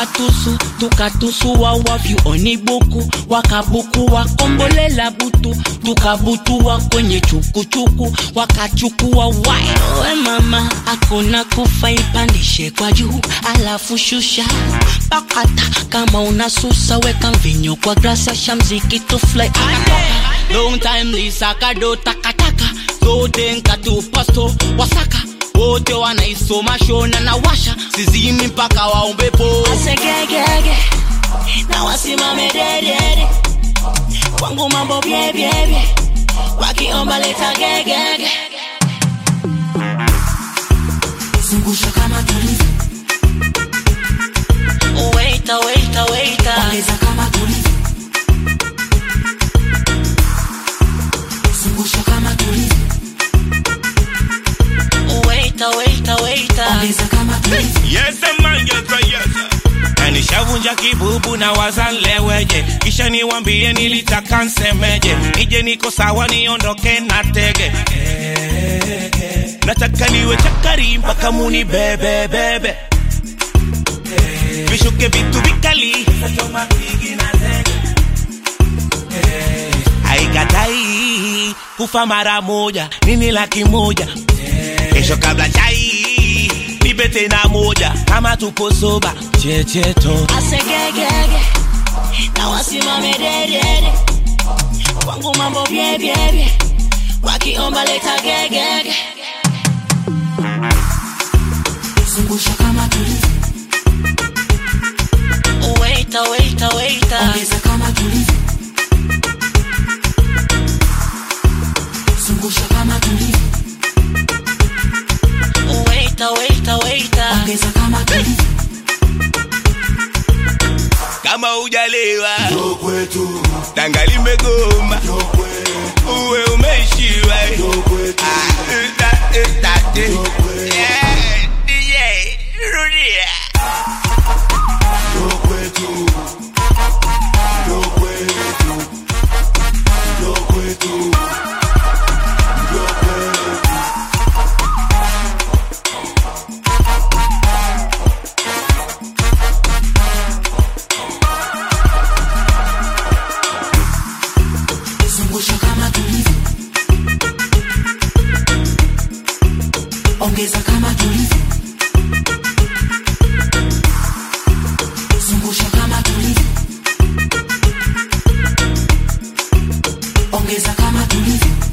tukatusu tukatusu wawavyu onibuku wakabuku wakombolela butu tukabutua kwenye chukuchuku wakachukua wai we mama akuna kufa ipandishe kwa juu alafu shusha pakata kama unasusa weka mvinyo kwa grasa shamziki tufly long time lisakado takataka zote nkatu pasto wasaka wote wanaisoma shona na washa sizimi mpaka waombepo asegegege na wasimame dedede kwangu mambo byebyebye wakiomba leta gegege zungusha kama tulivyo Waiter, waiter, waiter. ongeza kama tulivyo zungusha kama tulivyo Waiter, waiter, waiter. ongeza kama tulivyo Yes, man, yes, right, yes. Na nishavunja kibubu na wazaleweje, kisha niwambie nilitaka nsemeje, nije niko sawa niondoke na tege nataka niwe chakari mpaka muni bebe bebe vishuke vitu vikali haikatai kufa mara moja nini laki moja kesho kabla chai nipe tena moja kama tupo soba checheto asegegege na wasimame dedede kwangu mambo byebyebye wakiomba leta gegege zungusha kama tulivyo Waiter, waiter, waiter. ongeza kama tulivyo zungusha kama tulivyo Waiter, waiter, waiter. ongeza kama tulivyo kama ujalewa tanga limegoma uwe umeishiwa Ah, eh, da, eh, da, eh. Yeah, DJ, rudia. zungusha kama tulivyo ongeza kama tulivyo zungusha kama tulivyo ongeza kama tulivyo